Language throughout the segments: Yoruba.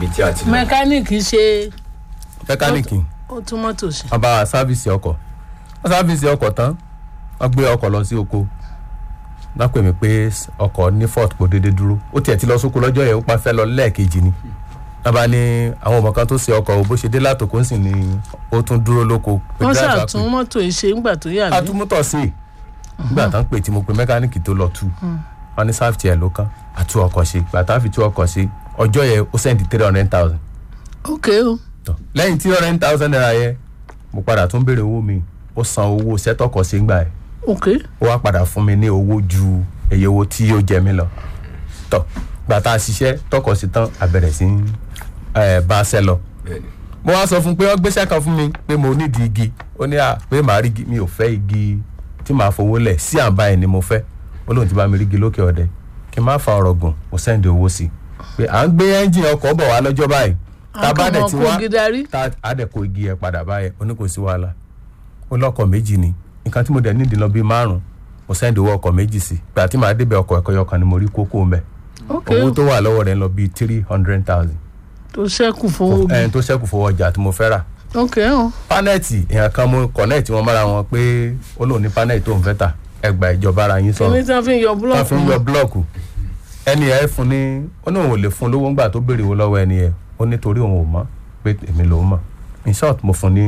ibi tí a ti lọ. mẹkáníìkì ṣe mẹkáníìkì ó tún mọ́tò ṣe. wọ́n bá wa sáfìsì ọkọ̀ wọ́n sáfìsì ọkọ̀ tán wọ́n gbé ọkọ̀ lọ sí oko wọ́n pè mí pé ọkọ̀ ní fort kò déédéé dúró ó tiẹ̀ ti lọ sóko lọ́jọ́ yẹn ó pa fẹ́ lọ lẹ́ẹ̀kejì ni wọ́n bá ní àwọn ọmọ kan tó ṣe ọkọ̀ o bó ṣe dé látòkó ń sìn ni ó tún dúró lóko. pé wọ́n driver ṣàtún pé- mọ́tò yìí ṣe ńgbà tó yà mí. atúmútọ̀ sí i nígbà tán pè tí mo pe mẹkáníìkì tó lọ tú wọn ní sáfìtì ẹ̀ ló kán àtú ọkọ̀ ṣe gbàtà fi tú ọkọ̀ ṣe ọjọ́ yẹn ó sẹ́ndì three hundred thousand ok o tọ lẹ́yìn tí ọ̀rẹ́ thousand naira yẹ mo padà tún béèrè owó mi ó san owó sẹ́tọ̀kọ̀ sí gbà ẹ̀ ok ó wá padà fún mi ní owó ju èyí owó tí ó jẹ mí lọ tọ gbàtà ṣiṣẹ́ tọkọ̀ sí tán àbẹ̀rẹ̀ sí ń, ẹ̀, bá a ṣẹ́ lọ bẹ́ẹ̀ni mo wá sọ fún un pé wọ́n gbéṣẹ́ kan fún mi pé mo nídìí igi ó ní à pé màá rí igi mi ò fẹ́ igi tí màá fowó lẹ̀ sí àǹbá ẹ̀ ni mo fẹ́ ó lóun ti bá mi rí igi lókè ọ̀dẹ kí n má fa ọ̀rọ̀ gùn mo sẹ́ndì owó sí i pé à ń gbé ẹ́ńjìn ọkọ̀ bọ̀ wá lọ́jọ́ báyìí tá a bá dẹ̀ ti àwọn wá ọkọ̀ gidari. tá a dẹ̀ kó igi ẹ̀ padà báyẹn ó ní kò sí wàhálà ó lọ́kọ̀ méjì ni nǹkan tí mo dẹ̀ nídìí lọ bíi márùn mo sẹ́ndì owó ọkọ̀ méjì sí i gbà tí màá débẹ̀ ọkọ̀ ẹ̀kọ́ yọkan ni mo rí kókó mẹ́ ok owó o tó wà lọ́wọ́ rẹ̀ ń lọ bíi three hundred thousand tó ṣẹ́kù fowó bí ẹni tó ṣẹ́kù fowó ọjà tí mo fẹ́ rà ok o pánẹ́ẹ̀tì èèyàn kan mú kọ̀nẹ́ẹ̀tì wọn mára wọn pé ó lòun ní pánẹ́ẹ̀tì tó ń fẹ́ tà ẹgbà ìjọba ara yín kíní sọ̀rọ̀ tí wọ́n fi ń yọ wọ́n fi ń yọ búlọ̀kù búlọ̀kù ẹni ẹ̀ fún ní ó ní òun ò lè fún lówó ńgbà tó béèrè owó lọ́wọ́ ẹni ẹ̀ ó nítorí òun ò mọ̀ pé èmi lòún mọ̀ in short mo fún ní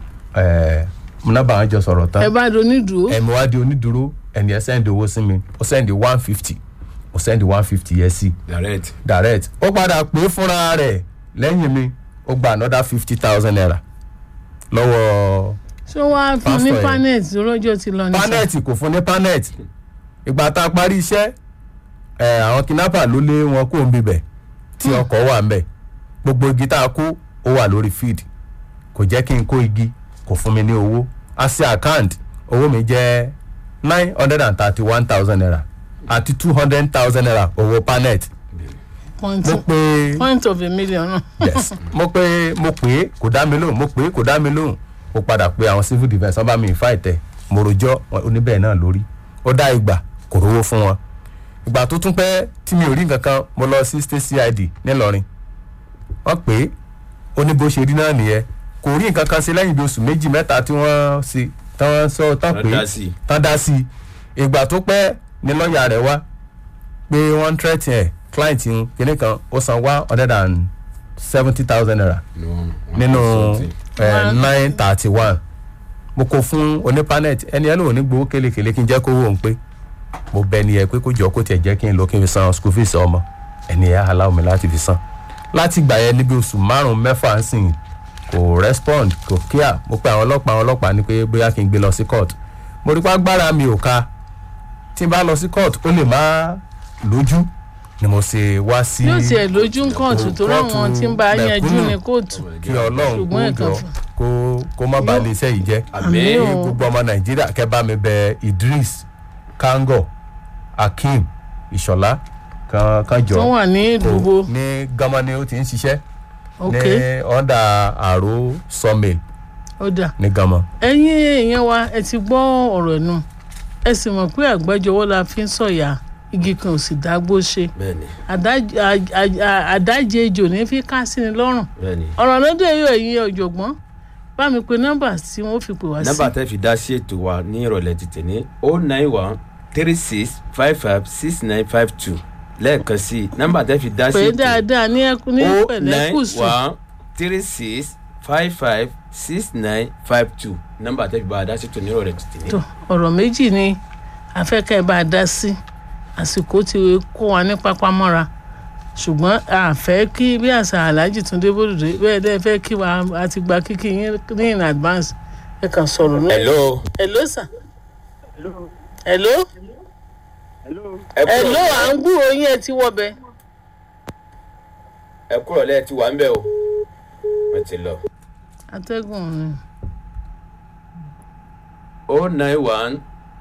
múnábà wọn jọ sọ̀rọ̀ ẹ tán bá do nídùú ẹ̀mí wá di onídùúró ẹni ẹ̀ sẹ́ndì owó sí mi ó sẹ́ndì one fifty ó sẹ́ndì one fifty yẹn sí direct direct ó padà pé fúnra rẹ̀ lẹ́yìn mi ó gba another fifty thousand naira lọ́wọ́ ṣé wọ́n á fún ní Pásítọ̀ yẹn. panẹ́ẹ̀tì lọ́jọ́ ti lọ ní sá panẹ́ẹ̀tì kò fún ní panẹ́ẹ̀tì ìgbà tá a parí iṣẹ́ ẹ̀ àwọn kidnapper ló lé wọn kó ń bibẹ̀ tí ọkọ̀ wà ń bẹ̀ gbogbo igi tá a kó ó wà lórí feed kò jẹ́ kí n kó igi kò fún mi ní owó a ṣe account owó mi jẹ́ nine hundred and thirty one thousand naira àti two hundred thousand naira owó panẹ́ẹ̀tì point mo pe point of a million náà yes mo pe mo pè é kò dá mi lóhùn mo pè é kò dá mi lóhùn mo padà pe àwọn civil defence wọn bá mi ìfá ìtẹ mo rojọ́ wọn oníbẹ̀ náà lórí ó dá ìgbà kò rówó fún wọn ìgbà tó tún pẹ́ tí mi ò rí nǹkan kan mo lọ sí state cid nílọrin wọ́n pè é ó ní bó ṣe rí náà nìyẹn kò rí nǹkan kan sí lẹ́yìn bí oṣù méjì mẹ́ta tí wọ́n ṣe tán wọ́n sọ tán Tán pé dá sí i. tán dá sí i ìgbà tó pẹ́ ni lọ́ọ̀yà rẹ̀ wá pé wọ́n ń tẹ́tì ẹ̀ client ń kíní kan ó san one hundred and seventy thousand naira ni wọn nínú One- nine thirty one mo kó fún onípanẹ́ẹ̀tì ẹni ẹ lóun ní gbowó kélekèle kí n jẹ́ kó wò ó pé mo bẹ ẹni ẹ pé kó jọ kó tiẹ̀ jẹ́ kí n lọ kí n fi san school fees ọmọ ẹni ẹ aláwọ̀ mi láti fi san láti gbà yẹn níbi oṣù márùn-ún mẹ́fà ń sìn kò respond kò kíá mo pe àwọn ọlọ́pàá àwọn ọlọ́pàá ní pé bóyá kí n gbé lọ sí court mo rí pé agbára mi ò ka tí n bá lọ sí court ó lè má lójú ni mo ṣe wá sí yóò tiẹ̀ lójú kóòtù tó ráwọn tí ń bá yanjú mẹ̀kúnnù ní kóòtù kí ọlọ́run kó ṣùgbọ́n ẹ̀kan jọ fún- kó kó má bàa lè iṣẹ́ yìí jẹ́ Àmín ní o. gbogbo ọmọ nàìjíríà kẹ́ bá mi bẹ idris kango akeem ìṣọ̀lá kan kan jọ tó wà ní kó- ìdúgbò ní gánmọ́ ni ó ti ń ṣiṣẹ́ ok ní ọ̀dà àrò sawmill ó dà ní gánmọ́. ẹ̀yin èèyàn wa ẹ ti gbọ́ ọ̀rọ̀ nù ẹ sì mọ̀ pé àgbájọwọ́ la fi ń sọ̀yà igi kan ò sì dágbó ṣe bẹ́ẹ̀ni Àdáj- a- a- a- àdájẹ ejò ní fi ká sí ni lọ́rùn bẹ́ẹ̀ni ọ̀rọ̀ lóde yóò ẹ̀yin ọ̀jọ̀gbọ́n bá mi pe nọ́mbà tí wọ́n fi pè wá sí nọ́mbà tẹ́ fi dá sí ètò wa ní ìrọ̀lẹ́ tètè ní o nine one three six five five six nine five two lẹ́ẹ̀kan sí i nọ́mbà tẹ́ fi dá sí pé ètò dáadáa ní ẹkú ní o pẹ̀lẹ́ nine kùsù one three six five five six nine five two nọ́mbà tẹ́ fi bá a dá sí ètò ní ìrọ̀lẹ́ tètè ní. tó ọ̀rọ̀ méjì ni afẹ́kẹ́ bá a dá sí àsìkò ti kó wa ní pápámọ́ra ṣùgbọ́n a fẹ́ kí bí àṣà aláàjì túndé bòdòdó bẹ́ẹ̀ dẹ́ fẹ́ kí wa a ti gba kíkí yín ní in advance ẹ kàn sọ̀rọ̀ náà. hello hello sir. hello. ẹ hello kúrò à ń gbúròó yín ẹ ti wọbẹ. ẹ kúrò lẹ́ẹ̀ tí wà ń bẹ̀ o wọ́n ti lọ. atẹ́gùn ni. o nine one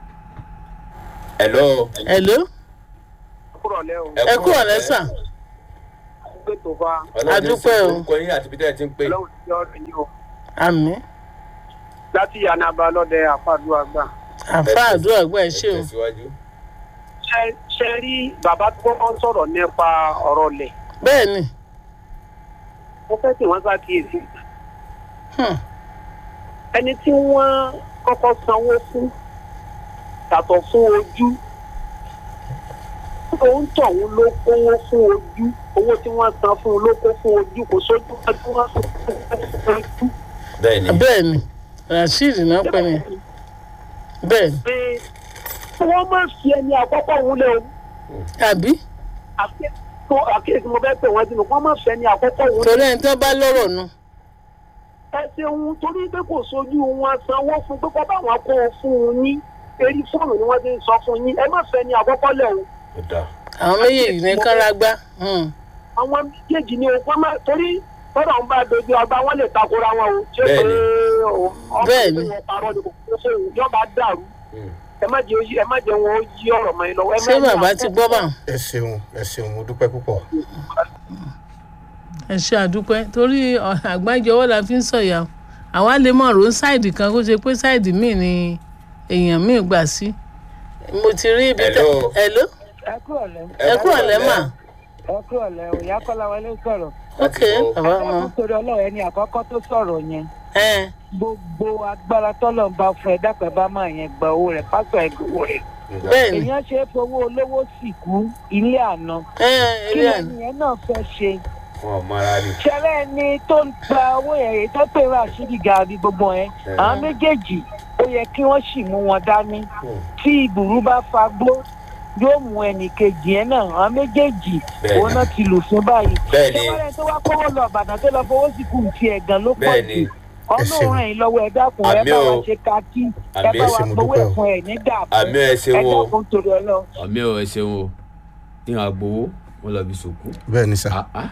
hello hello. kúrọ̀lẹ́ o ẹ kúrò lẹ́sà. gbé tó fa Ọlọ́run ní Adúpẹ́ sí o. orúkọ yín àti ibi tẹ́ ẹ ti ń pè. ọlọ́run ti ọ̀rẹ́ yìí o àmì láti yanaba lọ́dẹ àfàdúrà gbà. àfa àdúrà gbọ́ ẹ ṣé o. tẹ̀síwájú. Ṣé- ṣe rí bàbá tó wọ́n sọ̀rọ̀ nípa ọ̀rọ̀ lẹ̀ bẹ́ẹ̀ ni mo fẹ́ kí wọ́n ṣàkíyèsí Hmm. ẹni tí wọ́n kọ́kọ́ sanwó fún yàtọ̀ fún ojú òun tọ̀hún ló kówó fún ojú owó tí wọ́n san fún un ló kó fún ojú kò sójú wọn tí wọ́n san fún ojú. bẹ́ẹ̀ ni bẹ́ẹ̀ ni rasheed náà pẹ́ ni bẹ́ẹ̀ ni pé wọ́n máa fi ẹni àkọ́kọ́ òun lé o àbí àkíyèsí mo fẹ́ pè wọ́n sínú wọ́n máa fi ẹni àkọ́kọ́ òun lé torí ẹni tó bá lọ́rọ̀ nu ẹ ṣeun torí pé kò sójú wọn sanwó fún pé kọ́ báwọn kó o fún un ní eré fóònù ni wọ́n ti ń sọ fún yín ẹ má fẹ́ ẹni àkọ́kọ́ lẹ̀ o ó dáa àwọn méjèèjì ní kárágbá Hmm. àwọn méjèèjì ni o wọ́n máa torí tọ́lọ̀ ń bá dojú ọgbà wọn lè takora wọn o ṣé pé Bẹ́ẹ̀ni. o Bẹ́ẹ̀ni. ọkùnrin wọn parọ́ ni kò kó fóun yọba dàrú Mm. ẹ má jẹ ẹ má jẹ wọn ó yí ọ̀rọ̀ mọ́ ẹ lọ́wọ́ ẹ má ṣé ní bàbá ti àkọ́kọ́. gbọ́ bá ẹ ṣeun ẹ ṣeun mo dúpẹ́ púpọ̀. ẹ ṣe àdúpẹ́ torí ọ- àgbájọwọ́ la fi ń sọ̀yà o. àwa lè mọ̀ rò ń sáìdì kan kó ṣe pé sáìdì míì ni èèyàn míì gbà sí mo ti rí ibi tẹ Hello. hello ẹ kú ọ̀lẹ́ ẹ kú ọ̀lẹ́ mà ẹ kú ọ̀lẹ́ òyà kọ́lá wọlé sọ̀rọ̀ ok bàbá ọmọ ẹ̀kọ́ torí ọlọ́run ẹni àkọ́kọ́ tó sọ̀rọ̀ yẹn ẹ gbogbo agbára tọ́lọ̀ ń bá fún ẹ dápẹ́ bá máa yẹn gba owó rẹ̀ pásọ̀ ẹ̀ gbowó rẹ̀ bẹ́ẹ̀ ni èèyàn ṣe é fowó olówó sìnkú ilé àná ẹ kí ilé àná ẹni yẹn náà fẹ́ ṣe wọn ò mọra rí ṣẹlẹ̀ ẹni tó ń gba owó yẹn èyí tó pè rà síbi gàrí gbogbo yẹn àwọn méjèèjì ó yẹ kí wọ́n sì mú wọn dání tí ìbùrú bá fagbó yóò mú ẹnì kejì yẹn náà àwọn méjèèjì Bẹ́ẹ̀ni. òun náà ti lù fún báyìí Bẹ́ẹ̀ni. ṣé wọ́n tó wá kọ́wọ́ lọ ìbàdàn tó lọ fowó sí kù ti ẹ̀gàn ló pọ̀ Bẹ́ẹ̀ni. jù ọlọ́run ràn yín lọ́wọ́ ẹ dákun ẹ Àmì bá o. wa ṣe kakí ẹ Àmì bá ẹ wa ṣé, mo gbowó dúpẹ́ o. ẹ̀fọn ẹ̀ ní dàpọ̀ àmì ẹ ẹ ṣeun o dákun torí ọlọ́run. àmì ẹ ẹ ṣeun o ní àgbowó wọn lọ bí sòkú. bẹ́ẹ̀ ni sà. Ah, ah.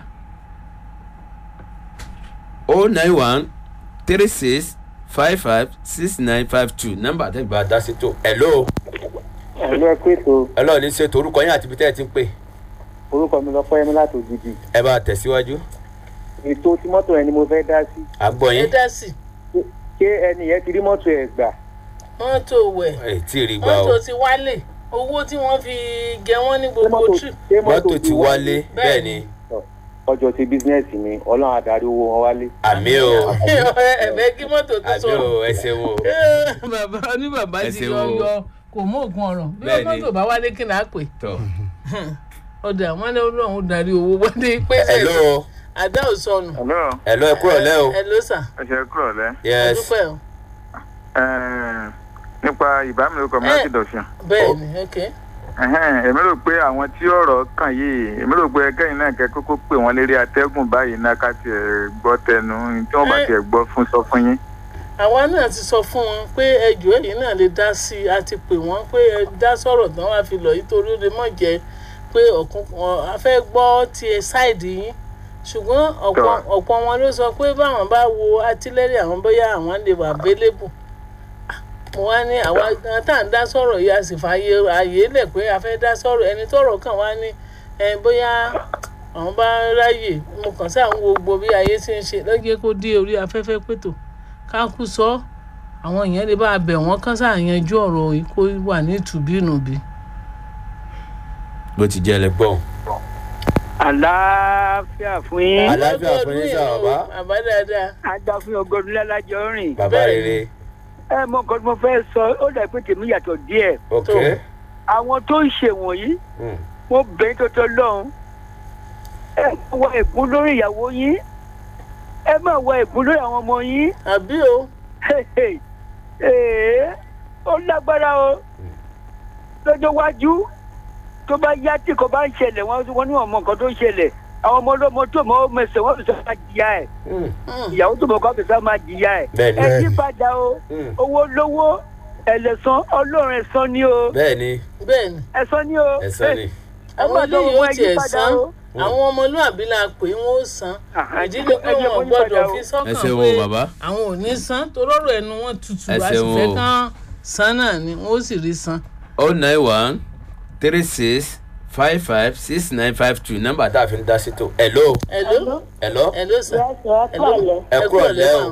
o nine one three six five five six nine five two nọ́mbà tẹ́ gba dá sí tó hello ẹ̀lú ẹ pé tó hello ní ṣètò orúkọ yín àti ibi tẹ́ ẹ ti ń pè orúkọ mi lọ fọyẹ́mi láti ògidì ẹ bá tẹ̀síwájú ètò tí mọ́tò ẹni mo fẹ́ dá sí àgbọ̀ ẹ yín dá sí ṣé ẹni yẹn ti rí mọ́tò ẹ̀ gbà mọ́tò wẹ̀ ẹ tí ì rí gbà o mọ́tò ti wálé owó tí wọ́n fi gẹ wọ́n ní ṣé gbogbo mọ́tò trip ṣé mọ́tò ti wálé bẹ́ẹ̀ ni ọjọ́ ti bísínẹ́sì ni ọlọ́run adarí owó wọn wálé. àmì o ẹ̀fẹ́ kí mọ́tò tó àmì sọ̀rọ̀ o ẹ ṣeun o bàbá ní bàbá Ẹ ti ṣeun yọ o. yọ kò mú òògùn ọ̀rọ̀ bí Bẹ́ẹ̀ ni. mọ́tò bá wálé kí náà pè tọ ọ̀dà wọn ní ọlọ́run darí owó wọlé pé hello àdá ò sọnù Hello, hello ẹ kúrò lẹ́ o ẹ ló sà ẹ ṣe kúrò lẹ́. yes dúpẹ́ o Ẹ̀ẹ́n, Nípa ìbámirúkọ mi láti dọ̀sùn. bẹ́ẹ̀ ni ok Ẹ̀hẹ́n, Èmi rò pé àwọn tí ọ̀rọ̀ kàn yìí, èmi rò pé kẹ́yìn náà kẹ́ kókó pè wọ́n lérí atẹ́gùn báyìí náà ká tiẹ̀ gbọ́ tẹnu tí wọ́n bá Ẹ- tiẹ̀ gbọ́ fún sọ fún yín. àwa náà ti sọ fún wọn pé ẹjọ́ èyí náà lè dá sí i a ti pè wọ́n pé ẹ dá sọ̀rọ̀ tán wá fi lọ yìí torí ó lè mọ̀ jẹ́ pé ọ̀kun ọ̀- a fẹ́ gbọ́ ti ṣáìdì yín ṣùgbọ́n ọ̀pọ̀ Tọ́. ọ̀pọ̀ wọn ló sọ pé báwọn bá wo atílẹ́rì àwọn bóyá àwọn lè wà available mo wá ní àwa gan tá à ń dá sọ̀rọ̀ yìí a sì fààyè ààyè lẹ̀ pé a fẹ́ dá sọ̀rọ̀ ẹni tọ̀rọ̀ kàn wá ní ẹ bóyá àwọn bá ráyè mo kàn sáà ń wo gbogbo bí ayé ti ń ṣe lọ́jọ́ kó dé orí afẹ́fẹ́ pètò ká kú sọ àwọn èèyàn lè bá a bẹ̀ wọ́n kán sáà yanjú ọ̀rọ̀ yìí kó wà ní ìtùbínùbí. bó ti jẹ́ ẹlẹgbọ́n àlàáfíà fún yín Àlàáfíà fún yín sà, bàbá. bàbá dáadáa. ajá fún ọgọdún lẹ́lájọ rìn. bàbá Bẹ́ẹ̀ ni. rere ẹ mọ nǹkan tí mo fẹ́ sọ ó dà pé tèmi yàtọ̀ díẹ̀ ok Tó. àwọn tó ń ṣe wọ̀nyí Mm. mo bẹ̀rẹ̀ tó tọ́ lọ́hùn ẹ má wọ ẹ̀gún lórí ìyàwó yín ẹ má wọ ẹ̀gún lórí àwọn ọmọ yín àbí o ee ó lágbára o lọ́jọ́ iwájú tó bá yá tí kò bá ń ṣẹlẹ̀ wọ́n wọ́n ní ọmọ nǹkan tó ń ṣẹlẹ̀ àwọn ọmọ ọlọ́mọ tó mọ mẹsẹ̀ wọ́n fi sọ máa jìyà ẹ̀ Mm. ìyàwó tó mọ kọ́ fi sọ máa jìyà ẹ̀ bẹ́ẹ̀ ni ẹ yí padà o Mm. owó lówó ẹlẹ́sán ọlọ́run ẹ̀sán ni o bẹ́ẹ̀ ni bẹ́ẹ̀ ni ẹ̀sán ni o ẹ̀sán ni ẹ àwọn má eléyìí lọ́wọ́ ó ẹ yí tiẹ̀ padà san o. àwọn ọmọlúàbí la pè wọ́n ó san Ah, ìdí ni pé ẹ jẹ́ kó wọn yí gbọ́dọ̀ padà o. fi ẹ sọ́kàn ṣeun pé o bàbá àwọn ò ní san torọ́rọ̀ ẹnu wọn tutù Ẹ a sì ṣeun fẹ́ o. kán san náà ni wọ́n ó sì rí san. o nine one three six five five six nine five two nọ́mbà tá a fi ń dá sí tó hello hello hello hello sir Yes, sir. hello ẹ kúrò lẹ́ o.